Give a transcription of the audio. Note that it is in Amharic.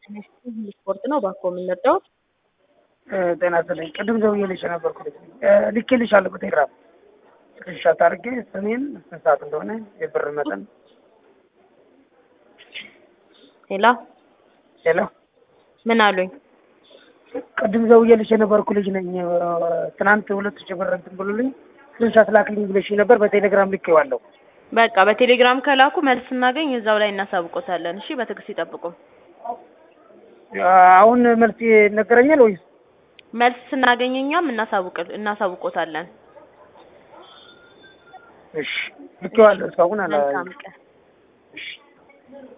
ስፖርት ነው እባክዎ የምንወደው ጤና ይስጥልኝ። ቅድም ደውዬልሽ የነበርኩ ልጅ ልኬልሻለሁ በቴሌግራም ስክሪንሻት አድርጌ ስሜን ስንት ሰዓት እንደሆነ የብር መጠን ሄሎ ሄሎ ምን አሉኝ? ቅድም ደውዬልሽ የነበርኩ ልጅ ነኝ። ትናንት ሁለት ሺህ ብር እንትን ብሎልኝ ስክሪንሻት ላክልኝ ብለሽ ነበር። በቴሌግራም ልኬዋለሁ። በቃ በቴሌግራም ከላኩ መልስ ስናገኝ እዛው ላይ እናሳውቆታለን። እሺ በትዕግስት ይጠብቁ። አሁን መልስ ይነገረኛል ወይስ? መልስ ስናገኝ እኛም እናሳውቅ እናሳውቆታለን። እሺ ልኬዋለሁ። እስካሁን አላ መልካም ቀን። እሺ